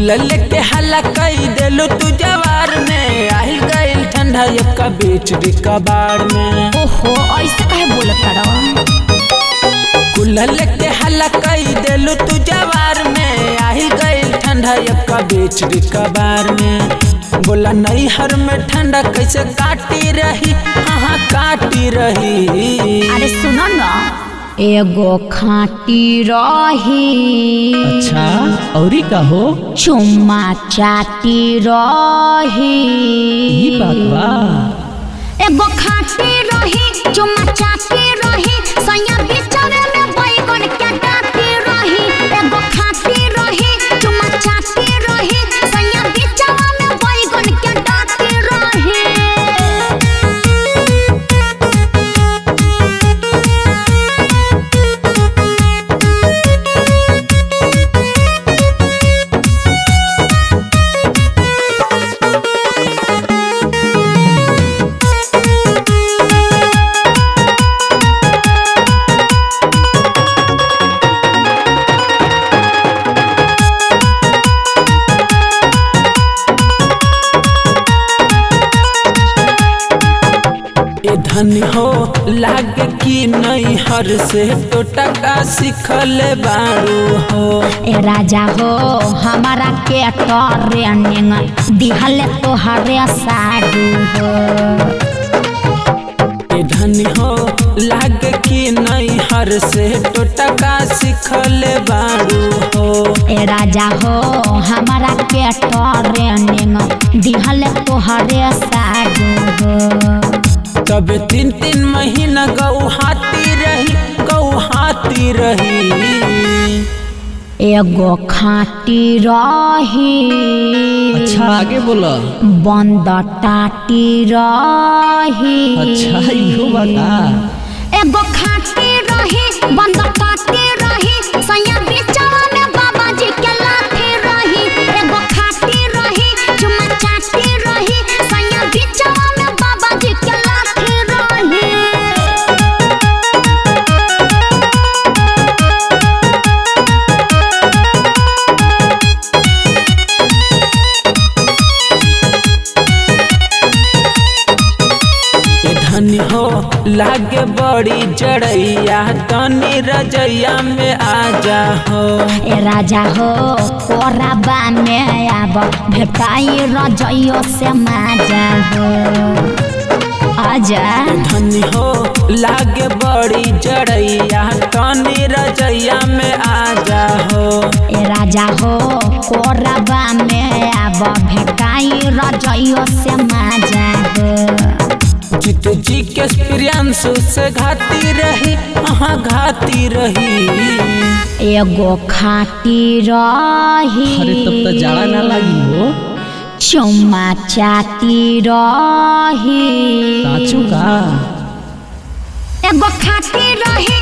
कुल लेके हल्ला कई देलू तू जवार में आहिल गइल ठंडा एक बीच कबाड़ में ओहो ऐसे काहे बोलत तारा कुल लेके हल्ला कई देलू तू जवार में आहिल गइल ठंडा एक बीच कबाड़ में बोला नहीं हर में ठंडा कैसे काटी रही हाँ काटी रही अरे सुनो न एगो खाटी रही अच्छा औरी का हो चुम्मा चाटी रही ई बात बा एगो खाटी रही चुम्मा चाटी रही सैया बिचरे में बैगन के डाटी रही एगो खाटी रही चुम्मा चाटी रही सैया बिचरे में बैगन के डाटी रही ए धनी हो लागे कि नहीं हर से तो टका सिखले बारू हो ए राजा हो हमारा के ट्रेनिंग दिहले तोहरे साडू हो ए धनी हो लागे कि नहीं हर से तो टका सिखले बारू हो ए राजा हो हमारा के ट्रेनिंग दिहले तोहरे साडू हो तब तीन तीन महीना गौहाती रही गौहाती रही एगो खाटी रही अच्छा आगे बोला बंद टाटी रही अच्छा इहो बा का एगो खाटी रही बंद टाटी रही सैया बिचवा में बाबा जी के लाठी रही एगो खाटी रही चुम्मा चाटी रही सैया बिचवा में बाबा जी के लाठी रही ए धनी हो लागे बड़ी जड़ैया तनी रजैया में आ जा हो ए राजा हो कोराबा में आब भेटाई रजइयो से माजा हो आजा धनी हो लागे बड़ी जड़ैया तनी रजैया में आ जा हो ए राजा हो कोराबा में आब भेटाई रजइयो से माजा हो जीत जी के प्रियांशु से घाती रही हाँ घाती रही एगो खाटी रही अरे तब तो जाड़ा ना लगी हो चुम्मा चाटी रही साचू का एगो खाटी रही